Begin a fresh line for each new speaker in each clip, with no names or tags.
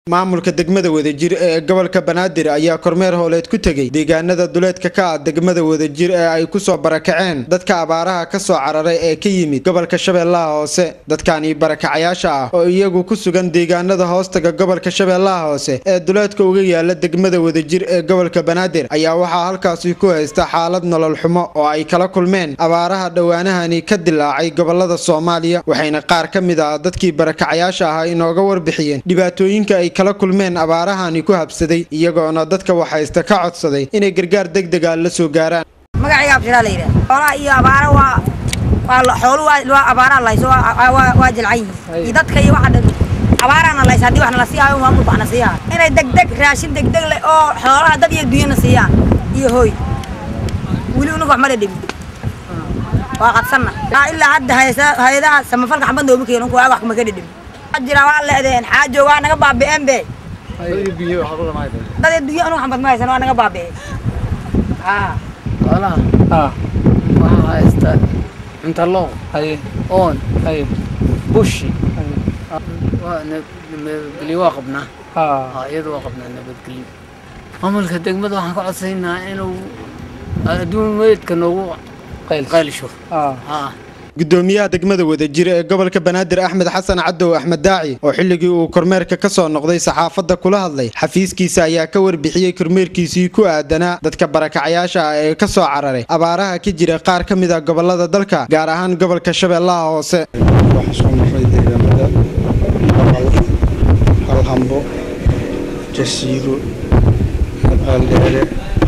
maamulka degmada wadajir ee gobolka banaadir ayaa kormeer howleed ku tegey deegaanada duleedka ka ah degmada wadajir ee ay kusoo barakaceen dadka abaaraha ka soo cararay ee ka yimid gobolka shabeellaha hoose dadkani barakacayaasha ah oo iyagu ku sugan deegaanada hoostaga gobolka shabeellaha hoose ee duleedka uga yaala degmada wadajir ee gobolka banaadir ayaa waxaa halkaasi ku haysta xaalad nolol xumo oo ay kala kulmeen abaaraha dhowaanahani ka dilaacay gobolada soomaaliya waxayna qaar ka mid ah dadkii barakacayaasha ahaa inooga warbixiyeen dhibaatooyinka ay kala kulmeen abaarahani ku habsaday iyagoona dadka waxaysta ka codsaday inay gargaar degdega la soo gaaraan
magacayga abshiraa la yidhaha xoolaha iyo abaara waa waa xoolu waa abaaraha layso waa jilcan yihiin iyo dadka iyo waxa dhan abaaraana laysa haddii wax nala siiyaayo maamulka wax na siiyaa inay degdeg raashin degdeg leh oo xoolaha dad iyo dunyana siiyaan iyo hooy weli unaga wax mala dhimin waa qadsanna ilaa hadda hay-adaha samafalka xambad noogu keeno kuwaa wax kuma ka dhidhimin jira waa leedeen xaajo waa naga baabi'een be dad dunya anu xambad ma haysan waa naga baabi'een
xoolaha waxaa haysta cuntalooq oon bushi nabadgelyo waa qabnaa iyada waa qabnaa nabadgelyo maamulka degmada waxaan ka codsaynaa inuu adduun meydka noogu qaylisho
gudoomiyaha degmada wadajir ee gobolka banaadir axmed xasan cadow axmed daaci oo xilligii uu kormeerka ka soo noqday saxaafadda kula hadlay xafiiskiisa ayaa ka warbixiyey kormeerkiisii ku aadanaa dadka barakacayaasha ah ee ka soo cararay abaaraha ka jira qaar ka mid a gobolada dalka gaar ahaan gobolka shabeellaha hoose
waxaa soo maray deegaanada baqal halhambo jasiiro ceeldheere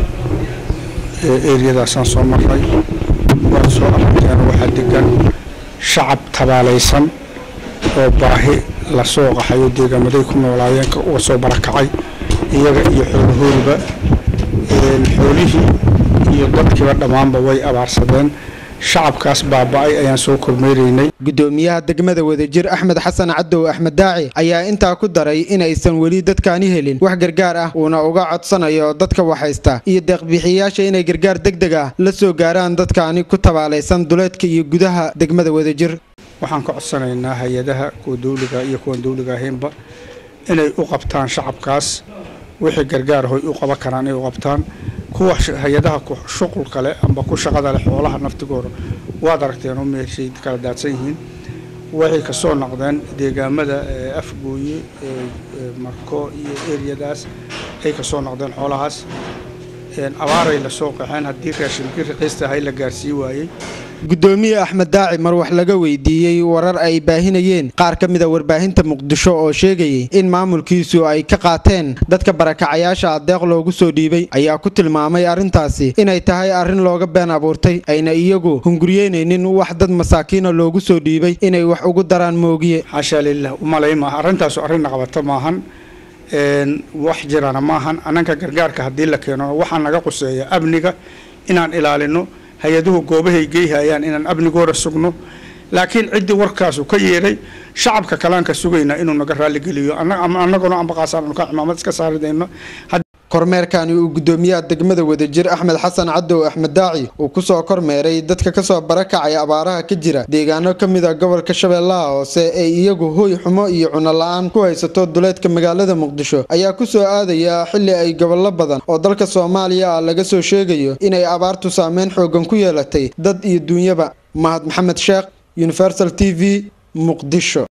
eryadaasaan soo marray waad soo aragteen waxaa degan shacab tabaalaysan oo baahi lasoo qaxayo deegaamaday ku noolaayeen uga soo barakacay iyaga iyo xoolahoodiba xoolihii iyo dadkiiba dhammaanba way abaarsadeen shacabkaas baaba-ay ayaan soo kormeeraynay
gudoomiyaha degmada wadajir axmed xasan cadow axmed daaci ayaa intaa ku daray inaysan weli dadkaani helin wax gargaar ah uuna uga codsanayo dadka waxhaysta iyo deeqbixiyayaasha inay gargaar degdeg ah la soo gaaraan dadkaani ku tabaalaysan duleedka iyo gudaha degmada wadajir
waxaan ka codsanaynaa hay-adaha kuwa dawliga iyo kuwan dawliga ahaynba inay u qabtaan shacabkaas wixii gargaar hoy u qaban karaan inay u qabtaan kuwa hay-adaha shuqulka leh amba ku shaqada leh xoolaha naftigooda waad aragteen oo meeshay kala daadsan yihiin waxay kasoo noqdeen deegaamada afgooye marko iyo eryadaas ay kasoo noqdeen xoolahaas abaaray lasoo qaxeen haddii raashinkii raqiista ahay la gaarsii waayey
gudoomiye axmed daaci mar wax laga weydiiyey warar ay baahinayeen qaar ka mida warbaahinta muqdisho oo sheegayay in maamulkiisu ay ka qaateen dadka barakacayaasha adeeq loogu soo dhiibay ayaa ku tilmaamay arrintaasi inay tahay arrin looga been abuurtay ayna iyagu hunguriyeynaynin wax dad masaakiina loogu soo dhiibay inay wax ugu daraan moogiye
xaashaa lilah umalay maaha arrintaasu arrin naqabato maahan wax jirana maahan annanka gargaarka haddii la keeno waxaa naga quseeya amniga inaan ilaalino hay-aduhu goobahay geeyhayaan inaan amnigooda sugno laakiin ciddii warkaasu ka yeedhay shacabka kalean ka sugaynaa inuu naga raalligeliyo annaguna ambaqaasaanu ka cimaamad iska saaridayno
kormeerkani uu gudoomiyaha degmada wadajir axmed xasan cadow axmed daaci uu kusoo kormeeray dadka kasoo barakacay abaaraha ka jira deegaano ka mid a gobolka shabeellaha hoose ee iyagu hoy xumo iyo cuno la-aan ku haysato duleedka magaalada muqdisho ayaa kusoo aadaya xili ay gobollo badan oo dalka soomaaliya ah laga soo sheegayo inay abaartu saameyn xoogan ku yeelatay dad iyo duunyaba mahad maxamed sheekh universal t v muqdisho